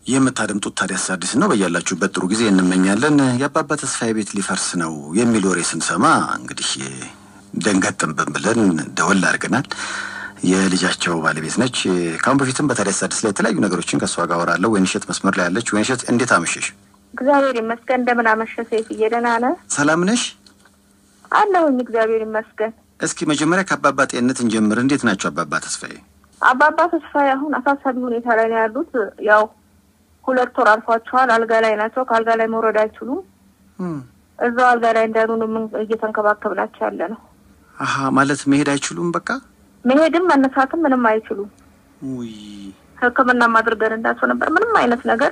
የምታደምጡት ታዲያስ አዲስ ነው። በያላችሁበት ጥሩ ጊዜ እንመኛለን። የአባባ ተስፋዬ ቤት ሊፈርስ ነው የሚል ወሬ ስንሰማ እንግዲህ ደንገጥንብን ብለን ደወል አድርገናል። የልጃቸው ባለቤት ነች። ከአሁን በፊትም በታዲያስ አዲስ ላይ የተለያዩ ነገሮችን ከእሷ ጋር አወራለሁ። ወይንሸት መስመር ላይ ያለች። ወይንሸት እንዴት አመሸሽ? እግዚአብሔር ይመስገን። እንደምን አመሸ ሴፍዬ? ደህና ነህ? ሰላም ነሽ? አለሁኝ እግዚአብሔር ይመስገን። እስኪ መጀመሪያ ከአባባ ጤንነት እንጀምር። እንዴት ናቸው አባባ ተስፋዬ? አባባ ተስፋዬ አሁን አሳሳቢ ሁኔታ ላይ ነው ያሉት። ያው ሁለት ወር አልፏቸዋል። አልጋ ላይ ናቸው። ከአልጋ ላይ መውረድ አይችሉም። እዛው አልጋ ላይ እንዳሉ ነው ምን እየተንከባከብናቸው ያለ ነው። አሀ ማለት መሄድ አይችሉም። በቃ መሄድም መነሳትም ምንም አይችሉም። ውይ ሕክምናም አድርገንላቸው ነበር። ምንም አይነት ነገር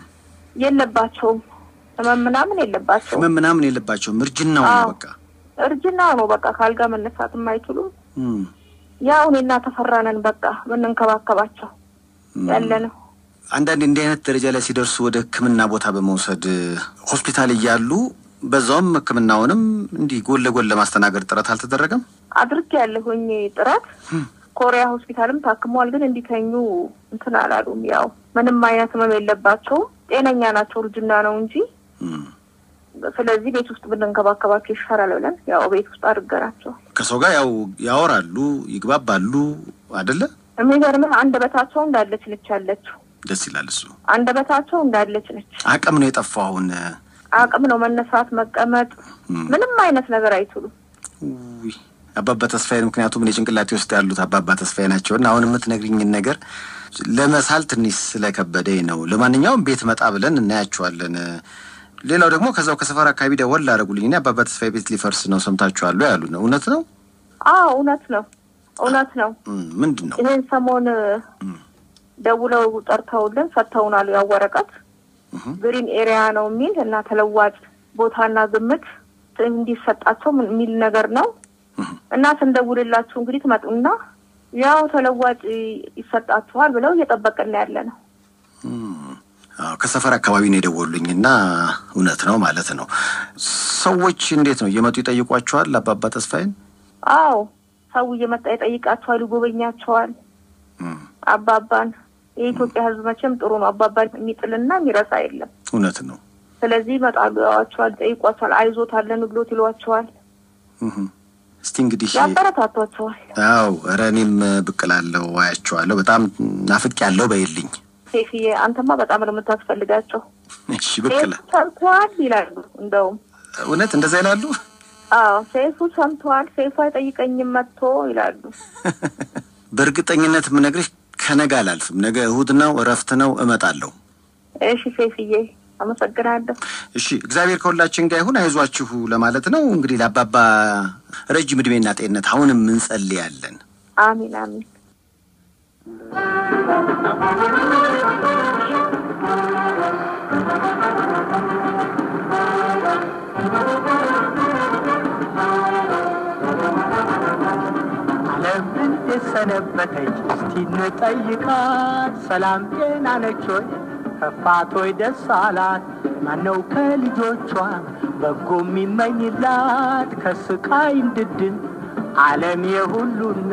የለባቸውም። ህመም ምናምን የለባቸውም። ህመም ምናምን የለባቸውም። እርጅናው ነው አዎ። በቃ እርጅና ነው በቃ ከአልጋ መነሳትም አይችሉም። እም፣ ያው እኔና ተፈራነን በቃ ምንንከባከባቸው ያለ ነው። አንዳንድ እንዲህ አይነት ደረጃ ላይ ሲደርሱ ወደ ህክምና ቦታ በመውሰድ ሆስፒታል እያሉ በዛውም ህክምናውንም እንዲህ ጎን ለጎን ለማስተናገድ ጥረት አልተደረገም። አድርግ ያለሁኝ ጥረት ኮሪያ ሆስፒታልም ታክመዋል። ግን እንዲተኙ እንትን አላሉም። ያው ምንም አይነት ህመም የለባቸውም። ጤነኛ ናቸው። እርጅና ነው እንጂ እም፣ ስለዚህ ቤት ውስጥ ብንንከባከባቸው ይሻላል ብለን ያው ቤት ውስጥ አድርገናቸው። ከሰው ጋር ያው ያወራሉ፣ ይግባባሉ አደለ? የሚገርምህ አንደበታቸው እንዳለች ነች ያለችው። ደስ ይላል እሱ። አንደበታቸው እንዳለች ነች። አቅም ነው የጠፋው አሁን። አቅም ነው መነሳት፣ መቀመጥ፣ እም፣ ምንም አይነት ነገር አይችሉም። ውይ አባባ ተስፋዬ ምክንያቱም እኔ ጭንቅላቴ ውስጥ ያሉት አባባ ተስፋዬ ናቸው እና አሁን የምትነግሪኝን ነገር ለመሳል ትንሽ ስለከበደኝ ነው። ለማንኛውም ቤት መጣ ብለን እናያቸዋለን። ሌላው ደግሞ ከዛው ከሰፈር አካባቢ ደወል ላደረጉልኝ እኔ አባባ ተስፋዬ ቤት ሊፈርስ ነው ሰምታችኋል ያሉ ነው። እውነት ነው? አዎ እውነት ነው፣ እውነት ነው። እም፣ ምንድን ነው? ይህን ሰሞን ደውለው ጠርተውልን ሰጥተውናል። ያው ወረቀት እህ፣ ግሪን ኤሪያ ነው የሚል እና ተለዋጭ ቦታና ግምት እንዲሰጣቸው ምን- የሚል ነገር ነው እህ፣ እና ስንደውልላችሁ እንግዲህ ትመጡና ያው ተለዋጭ ይሰጣችኋል ብለው እየጠበቅን ያለ ነው። እም። አዎ ከሰፈር አካባቢ ነው የደወሉኝ እና እውነት ነው ማለት ነው። ሰዎች እንዴት ነው እየመጡ ይጠይቋቸዋል አባባ ተስፋዬን? አዎ ሰው እየመጣ ይጠይቃቸዋል፣ ይጎበኛቸዋል። እም፣ አባባን የኢትዮጵያ ሕዝብ መቼም ጥሩ ነው። አባባን የሚጥልና የሚረሳ የለም። እውነት ነው። ስለዚህ ይመጣሉ፣ ያዋቸዋል፣ ጠይቋቸዋል። አይዞት አለን ብሎት ይሏቸዋል፣ እህ። እስቲ እንግዲህ ያበረታቷቸዋል። አው ኧረ እኔም ብቅ እላለሁ አያቸዋለሁ። በጣም ናፍቅ ያለው በይልኝ። ሴፍዬ አንተማ በጣም ነው የምታስፈልጋቸው። እሺ ብቅ እላ ሴፉ ሰምተዋል ይላሉ። እንደውም እውነት እንደዛ ይላሉ። አዎ ሴፉ ሰምተዋል፣ ሴፉ አይጠይቀኝም መጥቶ ይላሉ። በእርግጠኝነት የምነግርሽ ከነገ አላልፍም። ነገ እሁድ ነው፣ እረፍት ነው፣ እመጣለሁ። እሺ ሴፍዬ አመሰግናለሁ። እሺ እግዚአብሔር ከሁላችን ጋር ይሁን። አይዟችሁ ለማለት ነው እንግዲህ ለአባባ ረጅም እድሜና ጤንነት አሁንም እንጸልያለን። አሚን አሚን። ዓለም እንዴት ሰነበተች እስቲ እንጠይቃት። ሰላም ጤና ነች ሆይ ከፋት ሆይ ደስ አላት? ማነው ከልጆቿ በጎ የሚመኝላት ከስቃይ እንድድን ዓለም የሁሉና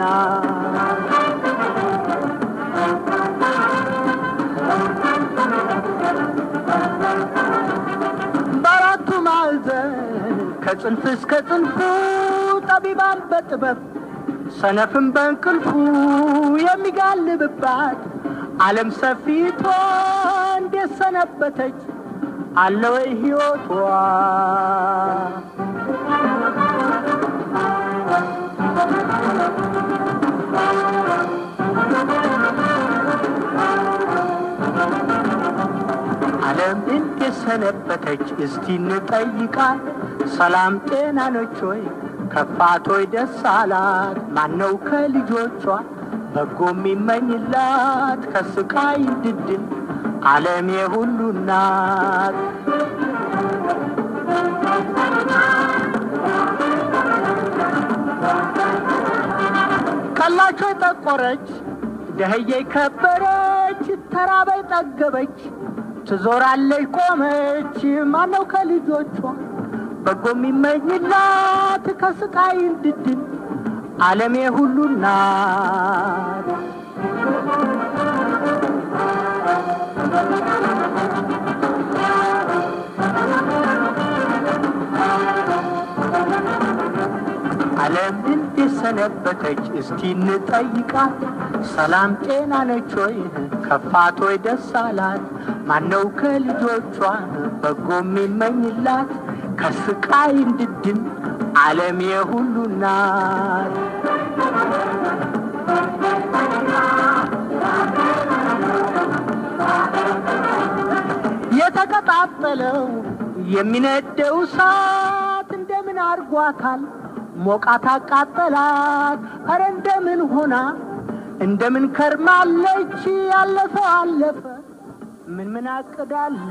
በአራቱ ማዕዘን ከጽንፍ እስከ ጽንፉ ጠቢባን በጥበብ ሰነፍም በእንቅልፉ የሚጋልብባት ዓለም ሰፊቷ እንዴት ሰነበተች አለ ወይ ሕይወቷ? ዓለም እንዴት ሰነበተች እስቲ እንጠይቃት። ሰላም ጤና ነች ወይ ከፋት ሆይ ደስ አላት? ማነው ከልጆቿ በጎ የሚመኝላት ከስቃይ እንድድን ዓለም የሁሉ ናት። ቀላቸው ጠቆረች ደህዬ ከበረች ተራበይ ጠገበች ትዞራለች ቆመች ማነው ከልጆቿ በጎ የሚመኝላት ከስቃይ እንድድን ዓለም የሁሉ ናት። ዓለም እንዴት ሰነበተች እስቲ እንጠይቃት። ሰላም ጤና ነች ወይ ከፋት ወይ ደስ አላት? ማነው ከልጆቿ በጎ የሚመኝላት? ከስቃይ እንድድን ዓለም የሁሉ ናት። የተቀጣጠለው የሚነደው እሳት እንደምን አርጓታል? ሞቃት አቃጠላት። ኧረ እንደምን ሆና እንደምን ከርማለች? ያለፈው አለፈ ምን ምን አቅዳለች?